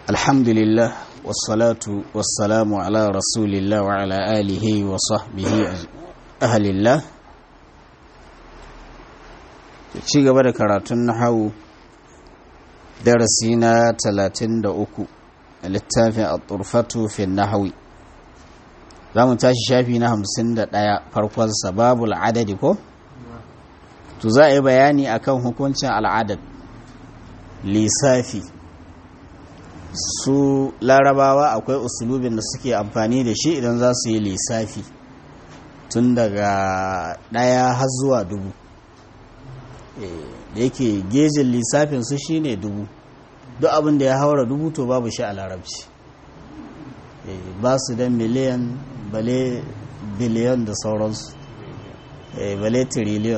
الحمد لله والصلاة والسلام على رسول الله وعلى آله وصحبه أهل الله ci gaba da karatun nahawu darasi na 33 a littafin al-turfatu fi nahawi za mu tashi shafi na 51 farkon sababul adadi ko? to za a yi bayani akan hukuncin al'adad lissafi su larabawa akwai usulubin da suke amfani da shi idan za su yi lissafi tun daga ɗaya har zuwa dubu da yake gejin lissafin su shine dubu duk abin da ya haura dubu to babu shi a larabci ba su da miliyan bale biliyan da sauransu bale tiriliyon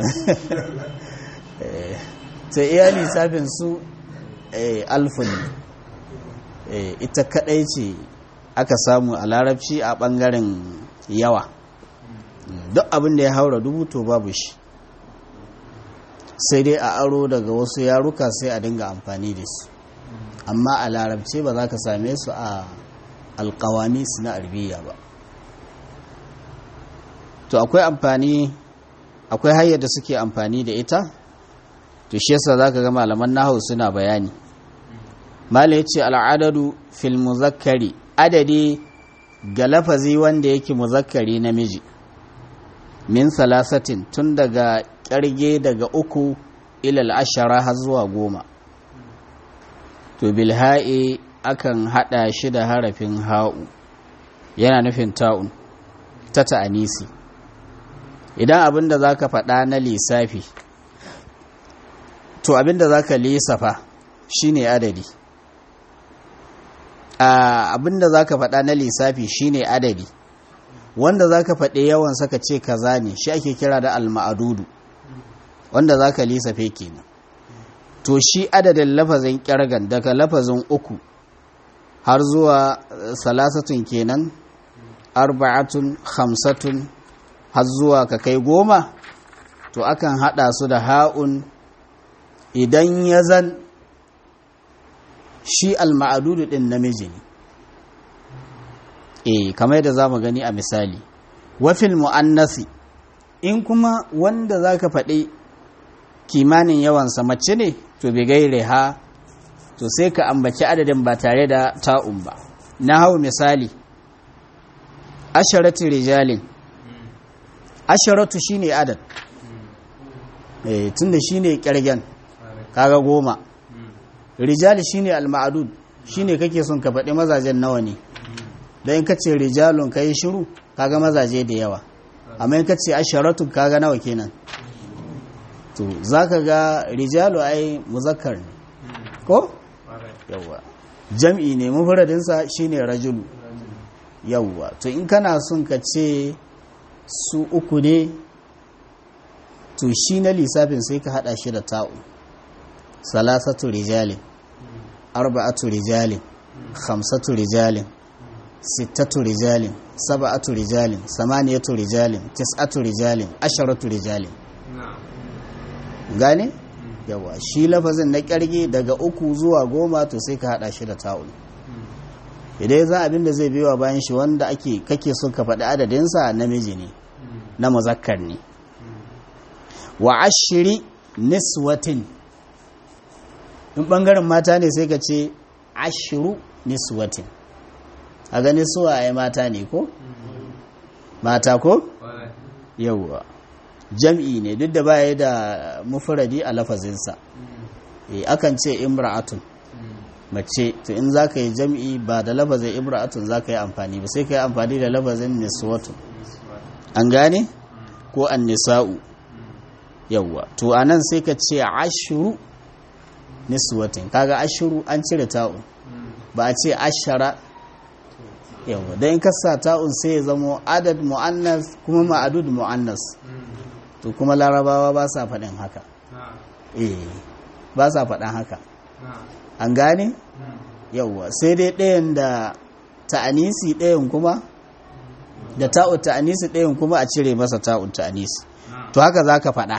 ta iya lissafin su alfun ita kadai ce aka samu a larabci a bangaren yawa duk abin da ya haura dubu to babu shi sai dai a aro daga wasu yaruka sai a dinga amfani da su amma a larabce ba za ka same su a alkawami su na arbiya ba to akwai amfani akwai hanyar da suke amfani da ita to shi yasa za ka ga malaman nahu suna bayani mala ya ce al'adadu fil muzakkari adadi ga lafazi wanda yake muzakkari namiji min salasatin tun daga ƙyarge daga uku ilal ashara har zuwa goma to bilha'i akan haɗa shi da harafin ha'u yana nufin ta'un ta ta'anisi idan abin da za ka faɗa na lissafi to abin da za ka lissafa shi ne adadi abin da za ka faɗa na lissafi shi ne adadi wanda za ka faɗi yawan saka ce kaza ne shi ake kira da alma'adudu wanda za ka lissafe kenan to shi adadin lafazin ƙyargan daga lafazin uku har zuwa salasatun kenan arba'atun hamsatun har zuwa ka kai goma to akan haɗa su da ha'un idan ya zan shi alma'adudu ɗin namiji ne eh kamar yadda za mu gani a misali wafil mu'annasi in kuma wanda za ka faɗi kimanin yawansa mace ne to bai gaire ha to sai ka ambaci adadin ba tare da ta'un ba na hau misali asharatu rijalin asharatu shine adad eh tunda shine kirgen kaga goma rijali shine al-ma'dud shine kake son ka faɗi mazajen nawa ne dan in kace rijalun kai shiru kaga mazaje da yawa amma in kace asharatu kaga nawa kenan to zaka ga rijalu ai muzakkar ne ko yawa jam'i ne mufradin sa shine rajulu yawa to in kana son ka ce su uku ne to shi na lissafin sai ka hada shi da ta'u salasatu rijalin arba'atu rijalin khamsatu rijalin sittatu rijalin saba'atu rijalin samaniyatu rijalin tis'atu rijalin asharatu rijalin gane yawa shi lafazin na kyarge daga uku zuwa goma to sai ka hada shi da ta'ul idan za abin da zai biyo bayan shi wanda ake kake son ka faɗi adadinsa namiji ne na muzakkar ne wa ashiri niswatin in ɓangaren mata ne sai ka ce ashiru niswatin a gani suwa a mata ne ko? mata ko? yauwa jam'i ne duk da baya da mufuradi a lafazinsa e, akan ce imra'atun mace to in za ka yi jam'i ba da lafazin imra'atun za ka yi amfani ba sai ka yi amfani da lafazin niswatun an gane? ko an nisa'u yauwa to a nan sai ka ce ashiru niswatin kaga ashiru an cire ta'un ba a ce ashara yawa don in kasa ta'un sai ya zamo adad mu'annas kuma ma'adud mu'annas to kuma larabawa ba sa faɗin haka eh ba sa faɗin haka an gane yawa sai dai ɗayan da ta'anisi ɗayan kuma da ta'u ta'anisi ɗayan kuma a cire masa ta'un ta'anisi to haka za ka faɗa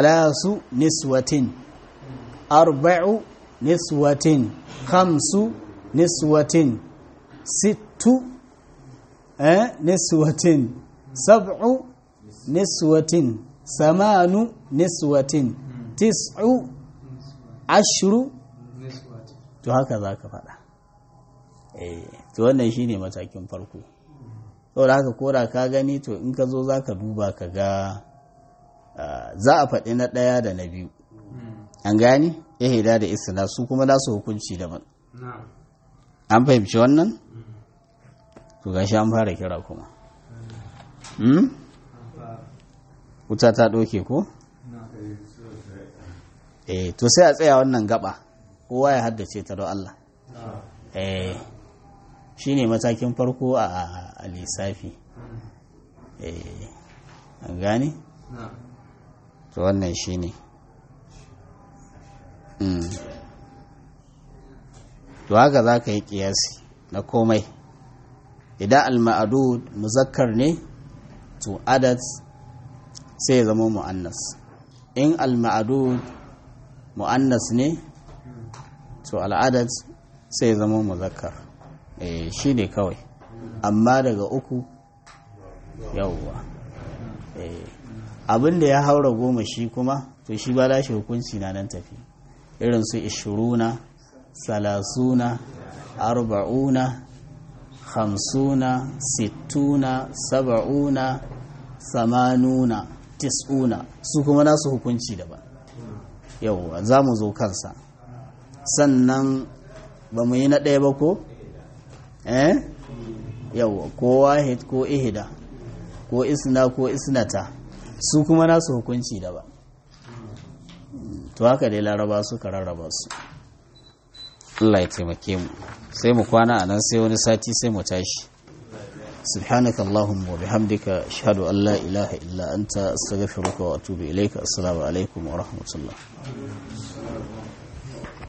salasu niswatin arba'u niswatin khamsu niswatin sittu eh niswatin sab'u niswatin samanu niswatin tis'u ashru to haka za ka faɗa eh to wannan shine matakin farko saboda haka kora ka gani to in ka zo za ka duba ka ga za a faɗi na ɗaya da na biyu an gani ihida da isna su kuma nasu hukunci daban an fahimci wannan to gashi an fara kira kuma wuta ta ɗauke ko eh to sai a tsaya wannan gaba kowa ya haddace ta don Allah eh shine matakin farko a lissafi eh an gane to wannan shine to haka za ka yi kiyasi na komai idan al-ma'adud muzakkar ne to adad sai ya zama mu'annas in al-ma'adud mu'annas ne to al'adad sai ya zama muzakkar eh shi ne kawai amma daga uku yawwa eh abin da ya haura goma shi kuma to shi ba lashe hukunci na nan tafi irin su ishiruna salasuna arba'una hamsuna sittuna saba'una samanuna tis'una su kuma nasu hukunci daban yauwa za mu zo kansa sannan ba mu yi na ɗaya ba ko? eh yauwa ko wahid ko ihida ko isna ko isnata su kuma nasu hukunci daban to haka dai laraba suka rarraba su Allah ya taimake mu sai mu kwana a nan sai wani sati sai mu tashi سبحانك اللهم وبحمدك أشهد أن لا إله إلا أنت أستغفرك وأتوب إليك السلام عليكم ورحمة الله